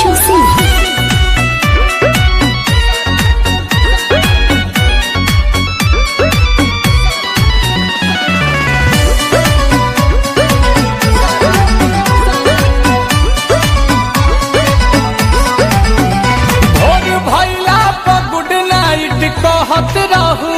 Roshan Singh. भोर भैला पर गुड नाइट कहत रहू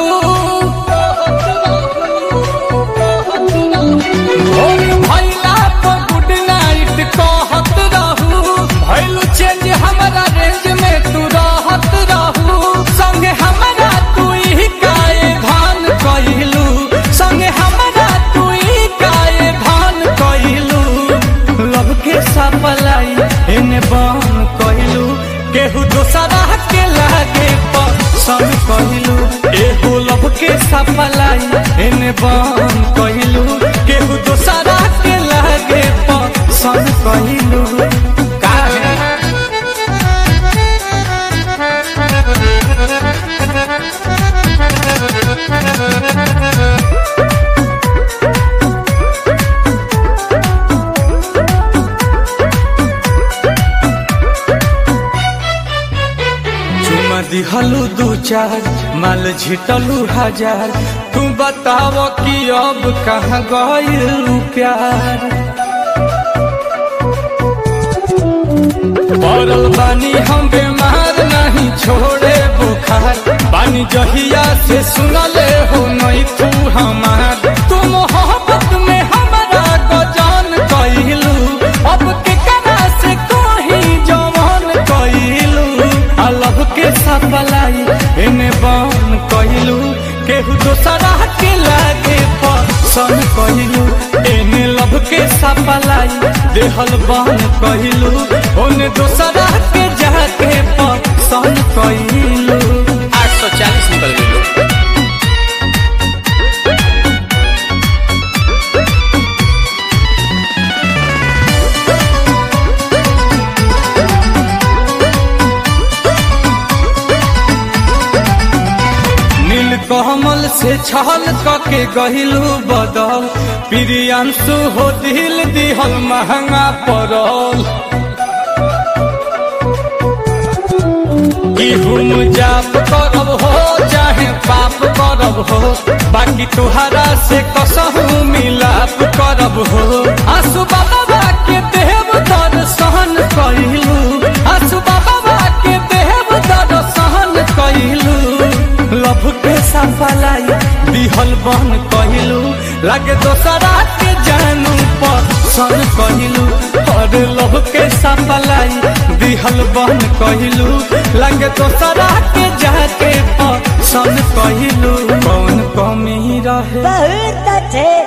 भोर भैला पर गुड नाइट कहत रहू भैलू चेंज हमारा रेंज में तू रहत रहू संगे हमारा तू ही काए धान कइलू संगे हमारा तू ही काए धान कइलू लव के सपलाई एने बन कइलू केहू दोसरा के लागे पसंद कइलू एहू लव के सपलाई एने बन कइलू केहू दोसरा के लागे पसंद कइलू काहे चुमा दिहलू दू चार माल झिटलू हजार तू बताव कि अब कहाँ गइलू प्यार पड़ल बानी हम बीमार नहीं छोड़े बुखार बानी जहिया से सुनले हो नहीं तू हमार तू मोहब्बत में हमारा गजान कइलू अब के करा से कहीं जवान कइलू अलग के सपलाई एने बन कइलू केहू दोसरा के लागे पसंद कइलू एने लब के सपलाई देहल बन कइलू ओने दोसरा के जाके पसंद कइलू आठ सौ चालीस निकल गई नील कमल से छल कके गहिलू बदल प्रियांशु हो दिल दिहल महंगा पड़ल इहुम जाप करब हो चाहे पाप करब हो बाकी तुहरा से कसहू मिलाप करब हो आंसू बाबा के देव दर्शन कइलू आंसू बाबा के देव दर्शन कइलू लभ के सफलाई दिहल बन कहिलू लागे दोसरा के जानू पसंद कहिलू और लभ के सफलाई दिहल बन कहिलू लागे दोसरा के जाके पसंद कहिलू कौन कमी रहे बहुत अच्छे